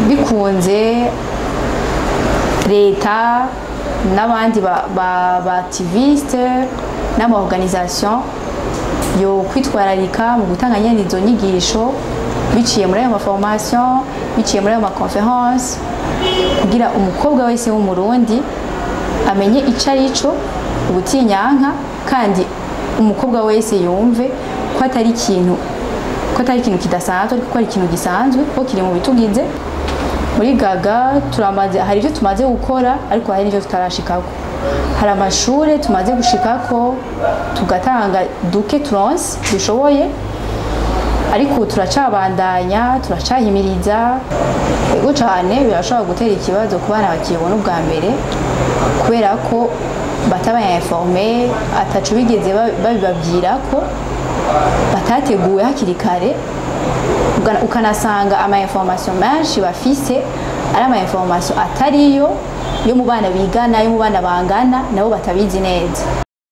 bikunze leta n'abandi ba- ba- ba activiste n'amaorganisation yo kwitwararika mu gutanga nyene izo nyigisho biciye muri ayo maformation biciye muri ayo maconference kugira umukobwa wese w'umurundi amenye ico ari cyo ubutinyanka kandi umukobwa wese yumve ko atari ikintu ko atari ikintu kidasanzwe ariko ko ari ikintu gisanzwe ko kiri mu bitugize muri gaga turamaze hari ibyo tumaze gukora ariko hari n'ibyo tutarashikako hari amashuri tumaze gushikako tugatanga duke turonse dushoboye ariko ubu turacabandanya turacahimiriza ego cyane birashobora gutera ikibazo ku bana bakibona ubwa mbere kubera ko batabaye informe atacu bigeze ba- babibabwira ko batateguwe hakiri kare Uga- ukanasanga ama information menshi bafise ari ama information atariyo yo mu bana bigana yo mu bana bangana nabo batabizi neza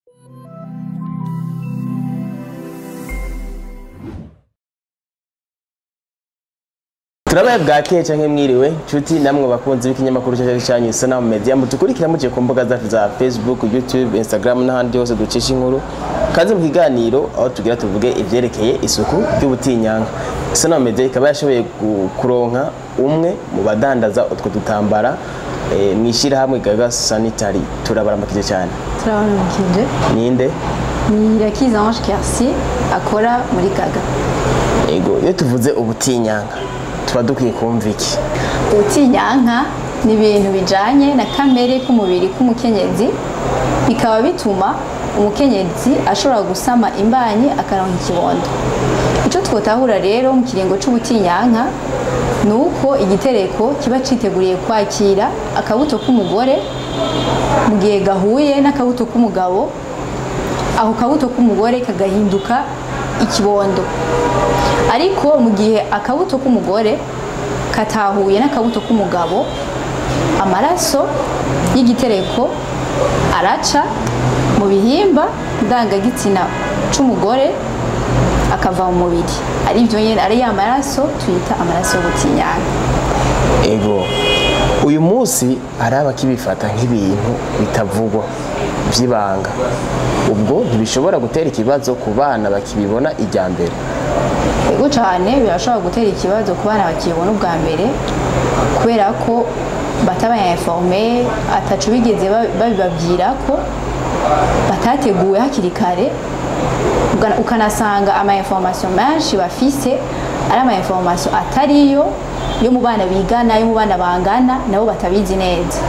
turabaye bwakeye canke mwiriwe nshuti namwe bakunzi b'ikinyamakuru cyacu cyanyu Sanamu Media mutukurikira muciye ku mbuga zacu za Facebook, YouTube, Instagram n'ahandi hose ducisha inkuru kaze mu kiganiro aho tugira tuvuge ivyerekeye isuku ry'ubutinyanka Sanamu Media ikaba yashoboye gu- kuronka umwe mu badandaza utwo dutambara eh, mw'ishirahamwe Gaga Sanitary turabaramukije cyane turabanukije ninde ni Irakiza Ange Kersi akora muri gaga ego iyo tuvuze ubutinyanka tuba dukwiye kumva iki ubutinyanka ni ibintu bijanye na kamere k'umubiri k'umukenyezi bikaba bituma umukenyezi ashobora gusama imbanyi akaronka ikibondo icyo twotahura rero mu kiringo c'ubutinyanka ni uko igitereko kiba citeguriye kwakira akabuto k'umugore mu gihe gahuye n'akabuto k'umugabo ako kabuto k'umugore kagahinduka ikibondo ariko mu gihe akabuto k'umugore katahuye n'akabuto k'umugabo amaraso y'igitereko araca mu bihimba ndangagitsina c'umugore akava mu mubiri ari byo nyine ari ya maraso tuyita amaraso y'ubutinyanga ego uyu munsi hari abakibifata nk'ibintu bitavugwa by'ibanga ubwo ntibishobora gutera ikibazo ku bana bakibibona ijya mbere ego cyane birashobora gutera ikibazo ku bana bakibona ubwa mbere kubera ko batabaye informe atacu bigeze ba- babibabwira ko batateguwe hakiri kare Uga- ukanasanga ama information menshi bafise ari ama information atariyo yo mu bana bigana yo mu bana bangana nabo batabizi neza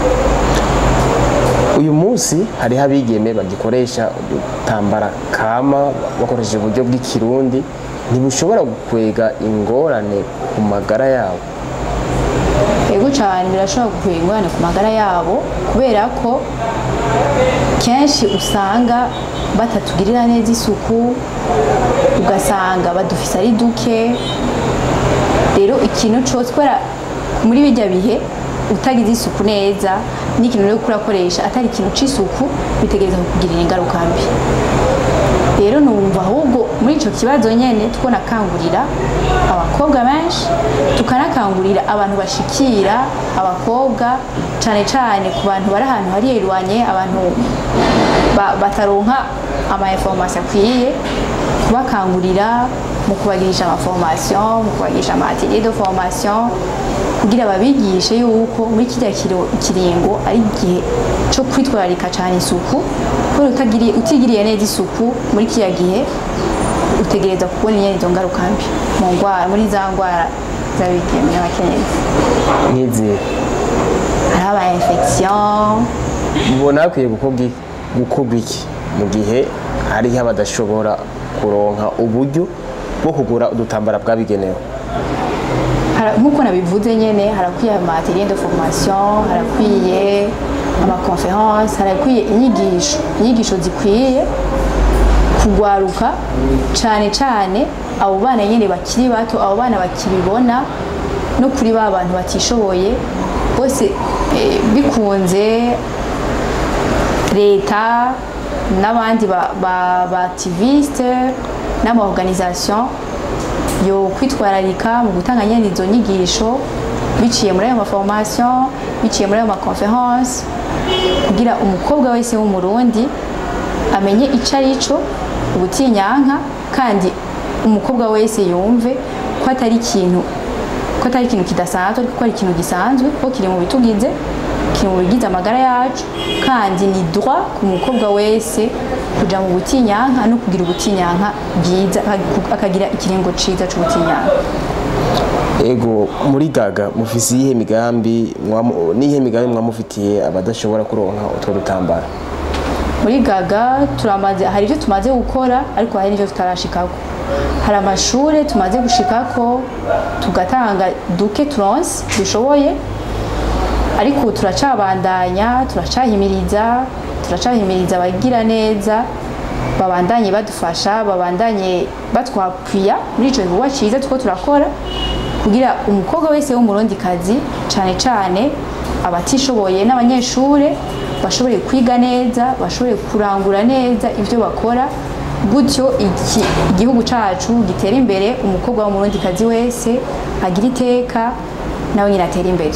uyu munsi hariho abigeme bagikoresha udutambara kama bakoresheje uburyo bw'ikirundi ntibushobora gukwega ingorane ku magara yabo ego cyane birashobora gukwira ingorane ku magara yabo kubera ko kenshi usanga batatugirira neza isuku ugasanga badufise ari duke rero ikintu cyose kubera muri bijya bihe utagize isuku neza n'ikintu uri kurakoresha atari ikintu c'isuku bitegereza kukugirira ingaruka mbi rero numva ahubwo muri icyo kibazo nyine twonakangurira abakobwa benshi tukanakangurira abantu bashikira abakobwa cyane cyane ku bantu bari ahantu hari hirwanye abantu ba- bataronka ama information akwiye kubakangurira mu kubagirisha ama formation mu kubagirisha ama atelier de formation kugira babigishe yuko muri kirya kiro- kiringo ari igihe cyo kwitwararika cyane isuku kubera utagiriye utigiriye neza isuku muri kiriya gihe utegereza kubona inyene izo ngaruka mbi mu ndwara muri za ndwara z'abigeme n'abakenyezi nk'izi hariho ama infection mubona hakwiye gukorwa i- gukorwa iki mu gihe hariho abadashobora kuronka uburyo bwo kugura udutambara bwabigenewe Hara- nk'uko nabivuze nyene harakwiye ama atelier de formation harakwiye ama conference harakwiye inyigisho inyigisho zikwiye kugwaruka cane cane abo bana nyene bakiri bato abo bana bakibibona no kuri ba bantu batishoboye bose eh, bikunze leta n'abandi ba, ba, ba activiste n'amaorganisation yo kwitwararika mu gutanga nyene izo nyigisho biciye muri ayo maformation biciye muri ayo maconference kugira umukobwa wese w'umurundi amenye icyo ari cyo ubutinyanka kandi umukobwa wese yumve ko atari ikintu ko atari ikintu kidasanzwe ariko ko ari ikintu gisanzwe ko kiri mu bitugize kiri mu bigize amagara yacu kandi ni droit ku mukobwa wese kuja mu butinyanka no kugira ubutinyanka bwiza akagira ikiringo ciza c'ubutinyanka ego muri gaga mufise iyihe migambi mwamu- niyihe migambi mwamufitiye abadashobora kuronka utwo dutambara muri gaga turamaze hari ibyo tumaze gukora ariko hari n'ibyo tutarashikako hari amashure tumaze gushikako tugatanga duke turonse dushoboye ariko ubu turacabandanya turacahimiriza turacahimiriza abagira neza babandanye badufasha babandanye batwapwiya muri ico gikorwa ciza tuko turakora kugira umukobwa wese w'umurundikazi cane cane abatishoboye n'abanyeshure bashobore kwiga neza bashobore kurangura neza ivyo bakora gutyo iki, igihugu cacu gitera imbere umukobwa w'umurundikazi wese agira iteka nawe nyine atera imbere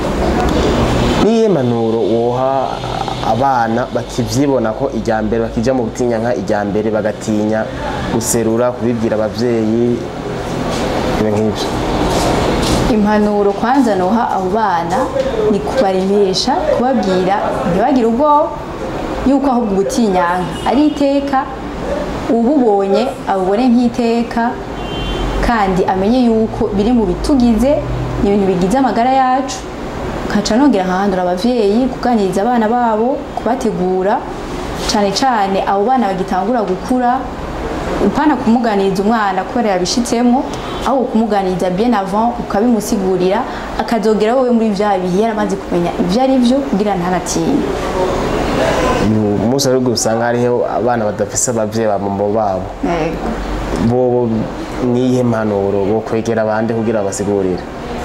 niyihe manuro woha abana bakivyibona ko ijya mbere bakija mu butinyanka ijya mbere bagatinya guserura kubibwira abavyeyi ibintu nk'ivyo impanuro kwanza noha abo bana ni kubaremesha kubabwira ntibagire ubwoba yuko ahubwo ubutinyanka ari iteka ububonye abubone nk'iteka kandi amenye yuko biri mu bitugize ni ibintu bigize amagara yacu nkaca nongera nkahandura abavyeyi kuganiriza abana babo kubategura cane cane abo bana bagitangura gukura upana kumuganiriza umwana kubera yabishitsemo aho kumuganiriza bien avant ukabimusigurira akazogera wowe muri vya bihe yaramaze kumenya ivyo ari vyo kugira ntanatinye uyu munsi ariko usanga hariho abana badafise abavyeyi ba mama babo bobo niyihe mpanuro bo kwegera abandi kugira basigurire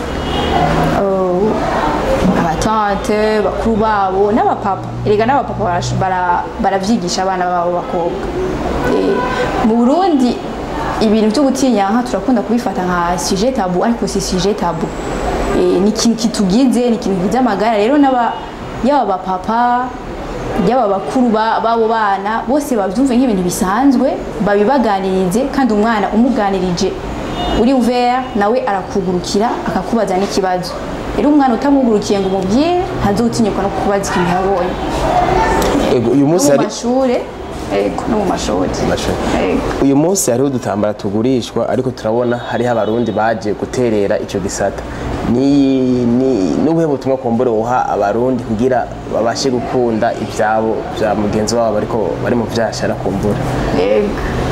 abatante bakuru babo n'abapapa erega n'abapapa barash- bara- baravyigisha abana babo bakobwa Eh, mu burundi ibintu byo gutinyanka turakunda kubifata nka sujet tabu ariko si sujet tabu Eh, ni ikintu kitugize ni ikintu kigize amagara rero n'aba yaba abapapa yaba abakuru ba- b'abo bana bose babyumve nk'ibintu bisanzwe babibaganirize kandi umwana umuganirije uri ouvert nawe arakugurukira akakubaza n'ikibazo rero umwana utamugurukiye ngo umubwire ntazutinyuka no kukubaza ikintu yabonye ego uyu no munsi mu hari mashure ego no mu mashuri Mashuri. ego uyu munsi hariho udutambara tugurishwa ariko turabona hariho abarundi baje guterera ico gisata ni ni nubuhe butumwa kumbure woha abarundi kugira babashe gukunda ivyabo vya mugenzi wabo ariko bari mu vyashara kumbura Ego.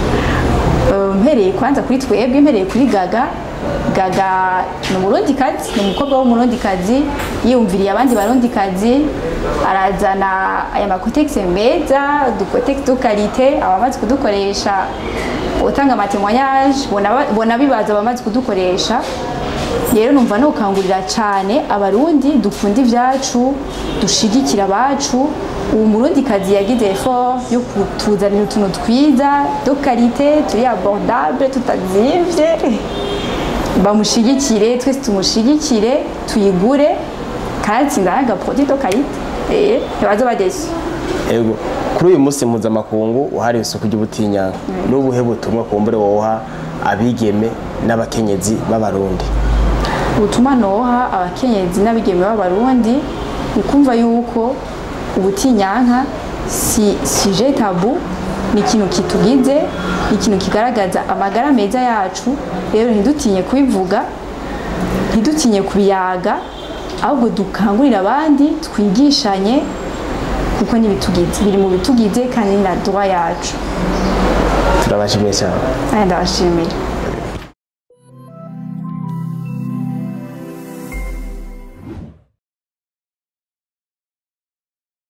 Eh, mpereye kwanza kuri twebwe mpereye kuri gaga gaga ni umurundikazi ni umukobwa w'umurundikazi yiyumviriye abandi barundikazi arazana aya makotegisi meza udukotegisi dukarite abamaze kudukoresha utanga amatemonyage bona bibaza abamaze kudukoresha rero numva nukangurira cyane abarundi dukunda ibyacu dushigikira abacu ubu murundikazi yagize effort yo kutuzanira utuntu twiza do karite turi abordable tutazimvye bamushigikire twese tumushigikire tuyigure kanatsinda n'agaprodi do karite eh ntibaze badeshye ego kuri uyu munsi mpuzamakungu wahariwe isuku ry'ubutinyanka n'ubuhe butumwa kumbure woha abigeme n'abakenyezi b'abarundi ubutumwa noha abakenyezi n'abigeme b'abarundi ni kumva yuko ubutinyanka si suje tabu ni ikintu kitugize ni ikintu kigaragaza amagara meza yacu rero ntidutinye kubivuga ntidutinye kubiyaga ahubwo dukangurira abandi twigishanye kuko n'ibitugize biri mu bitugize kandi ni na droit yacu turabashimiye cyane aya ndabashimira